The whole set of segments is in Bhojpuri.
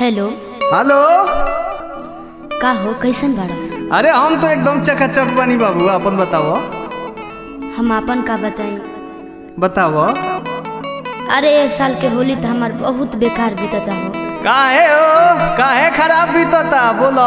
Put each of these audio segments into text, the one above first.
हेलो हेलो का हो कैसन बाड़ा अरे हम तो एकदम चकाचक बानी बाबू अपन बताओ हम आपन का बताई बताओ अरे ए साल के होली तो हमार बहुत बेकार बीतता हो काहे हो काहे खराब बीतता बोलो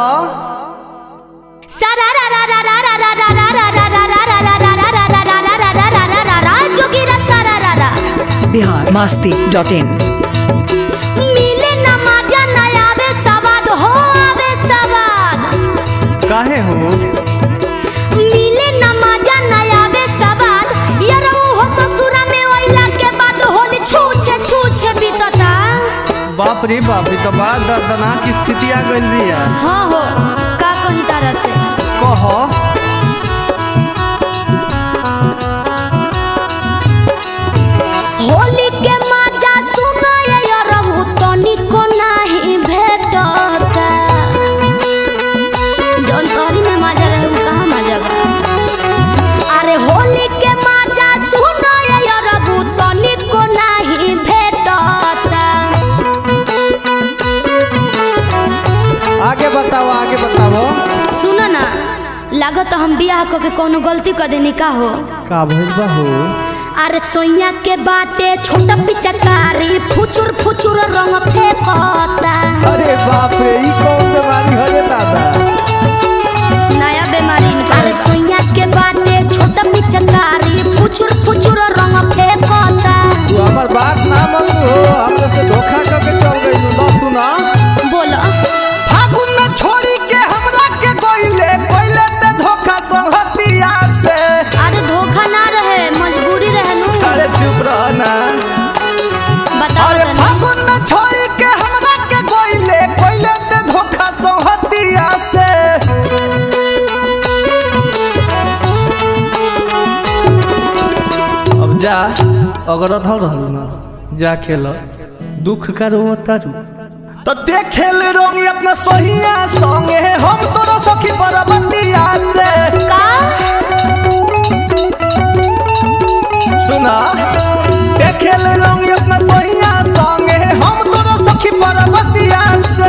बिहार मास्ती डॉट इन मिले न मजा न आवे सवाद हो आवे सवाद काहे हो मिले न मजा न आवे सवाद यार हो ससुरा में ओइला के बाद होली छूछे छूछे बीतता बाप रे बाप रे तो बड़ा दर्दनाक स्थिति आ गइल बिया हाँ हो का कही तरह से कहो होली के मजा सुनाए यार वो तनिको नहीं भेटता जौन तोहरी में मजा रहे वो कहाँ मजा बा अरे होली के मजा सुनाए यार वो तनिको नहीं भेटता आगे बताओ आगे बताओ सुन ना लागत हम बियाह क के कोनो गलती कर देनी का हो का भइल बा हो अरे सोइया के बाटे छोटा पिचकारी फुचुर फुचुर रंग फेंकता अरे बाप रे ई कौन बीमारी हो रे दादा नया बीमारी अरे सोइया के बाटे छोटा पिचकारी फुचुर फुचुर रंग फेंकता तू हमर बात ना मान हो हमरा से धोखा करके चल गइल ना सुना बोलो फागुन में छोड़ी के हमरा के गइले गइले ते धोखा संगतिया से अरे धोखा ना रहे मजबूरी रहे नु अरे चुप रह ना बताओ अरे तनी। फागुन में छोड़ी के हमरा के गइले गइले ते धोखा संगतिया से अब जा अगर अधल रहल ना जा खेल दुख का रो तारू तो देखे ले रोंगी अपना सोहिया संगे हम तोरा सखी परबतिया से का सुना देखे ले रोंगी अपना सोहिया संगे हम तोरा सखी परबतिया से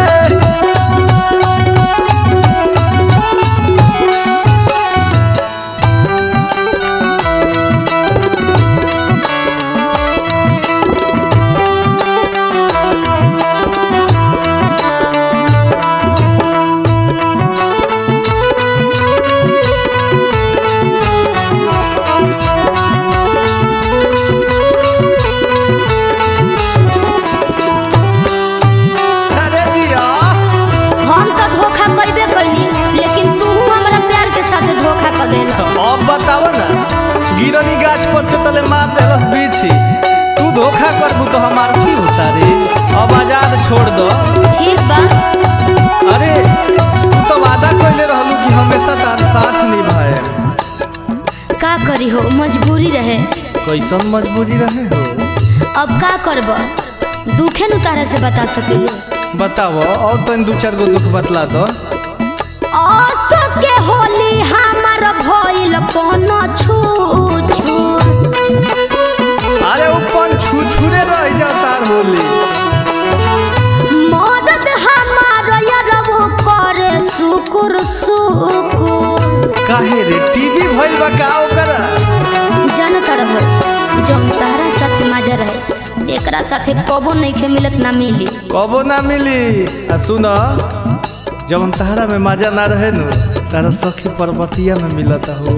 अरे जिया हम तो धोखा कइबे कइली लेकिन तू हमरा प्यार के साथ धोखा कर देला अब बताओ ना गिरनी गाछ पर से तले मार देलस बीछी तू धोखा करबू तो हमार की होता रे अब आजाद छोड़ दो ठीक बा अरे तू तो वादा कइले रहलू कि हमेशा तार साथ निभाए का करी हो मजबूरी रहे कैसन मजबूरी रहे हो अब का करब दुखे नु तारा से बता सकिले बताओ और तन दू चार गो दुख बतला दो आसो के होली हमार भइल पन छू छू अरे ऊपर छू छूरे रह जा तार होली मदद हमार यरबो करे सुकुर सुकुर काहे रे टीवी भइल बा का ओकरा जानत रहो जौन तारा साथ मजा रहे एकरा साथे कबो नइखे मिलत ना मिली कबो ना मिली आ सुन जब हम तहरा में मजा ना रहे नु तारा सखी पर्वतिया में मिलता हो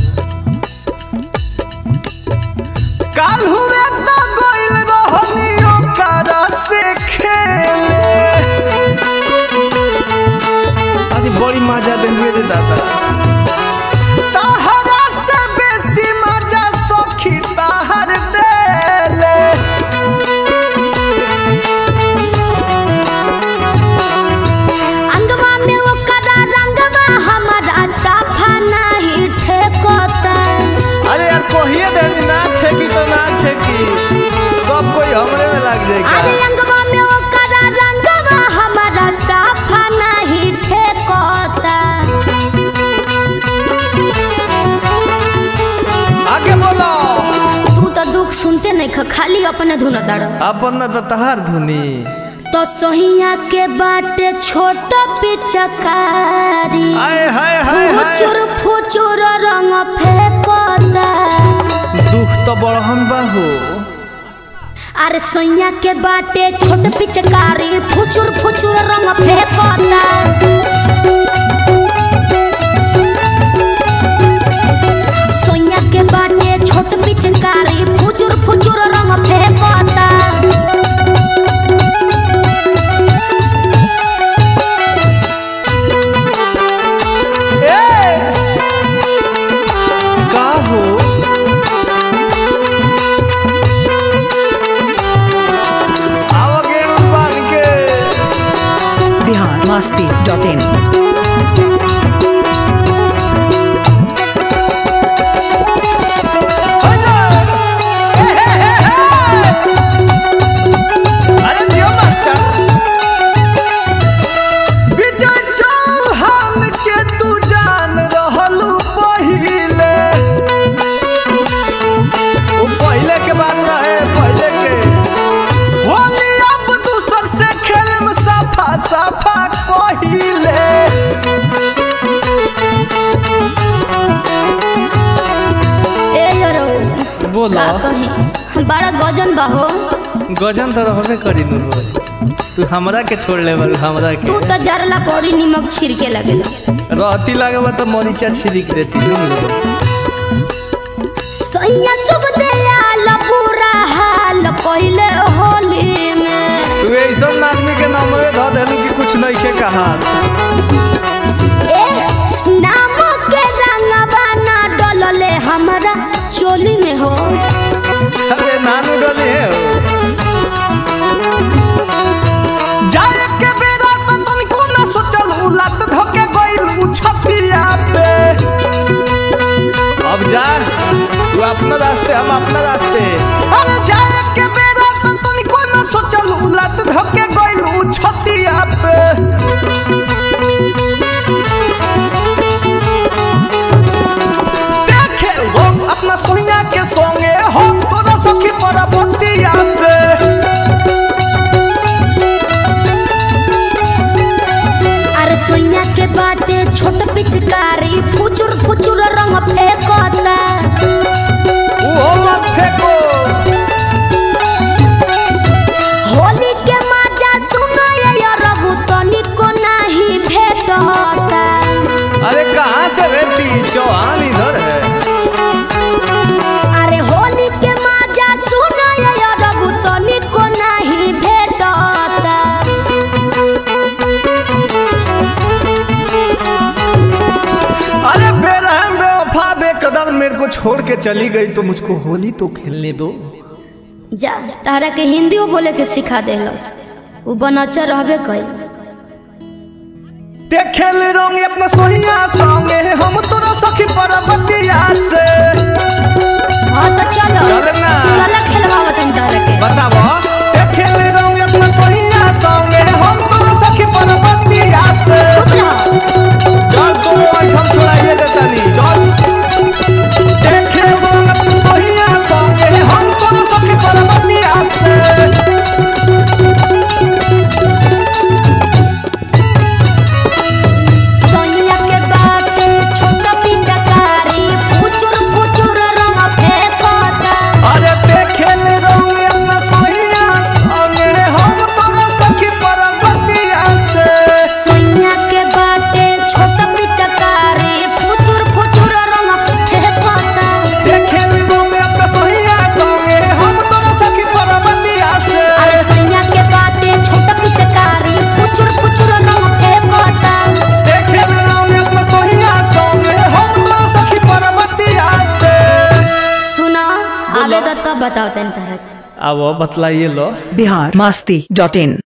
काल हुए तो गोइल रहनी ओकरा से खेले आज बड़ी मजा देलिए रे दादा तहरा से बेसी मजा सखी तहर देले अंगवा में ओकरा रंगवा हमारा साफा नहीं ठेकता अरे यार कहिए दे ना ठेकी तो ना ठेकी सब कोई हमरे में लग जाए अरे का अंगवा में ओकरा रंगवा हमारा साफा नहीं ठेकता आगे बोलो तू तो दुख सुनते नहीं ख खाली अपने धुन ताड़ अपन न तो तहार धुनी तो तो सोहिया के बाटे छोट पिचकारी आय हाय हाय हाय फुचुर फुचुर रंग फेंकता दुख तो बड़हन बा हो अरे सोइया के बाटे छोट पिचकारी फुचुर फुचुर रंग फेंकता सोइया के बाटे छोट पिचकारी फुचुर फुचुर रंग फेंकता ए का हो आओ गेम बन के बिहार मस्ती डॉट इन अरे दियो मास्टर विजय चौहान के तू जान रहलू पहिले वो पहिले के बात रहे पहिले के होली अब दूसर से खेलम सफा सफा पहिले ए यरो बोला का कही बड़ा गजन बाहो गजन तो रहबे करी नु तू हमरा के छोड़ ले बारू हमरा के तू तो जरला पौड़ी निमक छिड़के लगेला रहती लागे बा तो मरीचा छिड़क देती सैया सब दयाल पूरा हाल पहले होली में तू ऐसा आदमी के नाम में धो देलू कि कुछ नहीं के कहा ए नाम के रंगवा ना डलले हमरा चोली में हो अरे नानू डोली है हो। जाए के बेरा तो तनिको ना सोचल उ लत धोके गइल उ छतिया पे अब जा तू अपना रास्ते हम अपना रास्ते अरे जाए के बेरा तो तनिको ना सोचल उ लत धोके गइल उ छतिया पे देखे वो अपना सोनिया के संगे हो तोरा सखी पर बतिया से अरे सैया के बाटे छोट पिचकारी फुचुर फुचुर रंग फेंकता वो मत फेंको होली के मजा सुनो ये रघु तनिको नहीं भेटता अरे कहाँ से बेटी चौहान इधर है अरे होली के मजा सुनो ये रघु तनिको नहीं भेटता अरे बेरहम बेवफा बेकदर मेरे को छोड़ के चली गई तो मुझको होली तो खेलने दो जा तारा के हिंदी बोले के सिखा देलस उ बनचा रहबे कई देखे ले रंग अपना सोहिया संगे हम तोरा सखी पर बतिया से हाँ तो चलो चल ना। चलो खेलवाओ तनी तारा के बताबो देखे ले रंग अपना सोहिया संगे हम तोरा सखी पर बतिया से चुप रहो चल तू ऐठन छोड़ाइए देतानी चल देखे रंग अपना सोहिया संगे हम तोरा सखी पर बतिया से सोनिया के बाटे छोटा पिचकारी फुचुर फुचुर रंग फेंकता अरे देखे ले रंग अपना सोहिया संगे हम तोरा सखी पर बतिया से सोनिया के बाटे छोटा पिचकारी फुचुर फुचुर रंग फेंकता देखे ले रंग अपना सोहिया संगे हम तोरा सखी पर बतिया से अरे सोनिया के बाटे छोटा पिचकारी फुचुर फुचुर रंग फेंकता देखे ले रंग अपना सोहिया संगे हम तोरा सखी पर बतिया से सुना आवेगा तब बताओ तनी तारा के अब बतलाइए लो बिहार मस्ती डॉट इन